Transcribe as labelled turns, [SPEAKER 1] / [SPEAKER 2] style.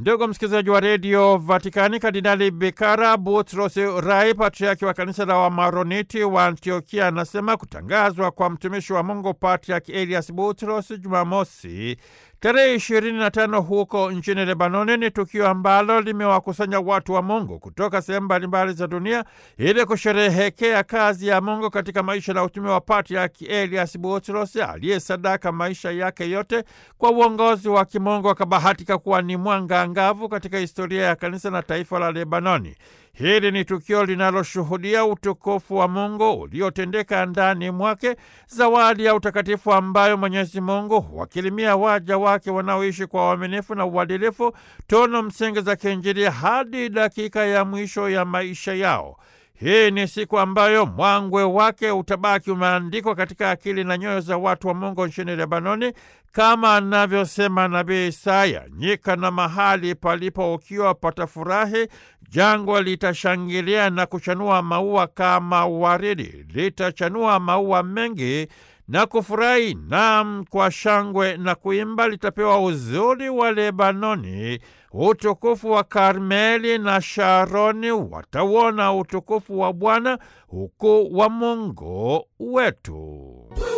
[SPEAKER 1] Ndugu msikilizaji wa redio Vatikani, Kardinali Bikara Butros Rai, patriaki wa kanisa la Wamaroniti wa Antiokia, anasema kutangazwa kwa mtumishi wa Mungu Patriaki Elias Butros Jumamosi tarehe 25 huko nchini Lebanoni ni tukio ambalo limewakusanya watu wa Mungu kutoka sehemu mbalimbali za dunia ili kusherehekea kazi ya Mungu katika maisha na utume wa Patriaki Elias Butros aliyesadaka maisha yake yote kwa uongozi wa kimungu, akabahatika kuwa ni mwanga angavu katika historia ya kanisa na taifa la Lebanoni. Hili ni tukio linaloshuhudia utukufu wa Mungu uliotendeka ndani mwake, zawadi ya utakatifu ambayo Mwenyezi Mungu huwakirimia waja wake wanaoishi kwa uaminifu na uadilifu, tunu msingi za kiinjili hadi dakika ya mwisho ya maisha yao. Hii ni siku ambayo mwangwe wake utabaki umeandikwa katika akili na nyoyo za watu wa Mungu nchini Lebanoni, kama anavyosema nabii Isaya: nyika na mahali palipo ukiwa patafurahi, jangwa litashangilia na kuchanua maua kama waridi, litachanua maua mengi na kufurahi, nam kwa shangwe na kuimba. Litapewa uzuri wa Lebanoni, utukufu wa Karmeli na Sharoni. Watauona utukufu wa Bwana, ukuu wa Mungu wetu.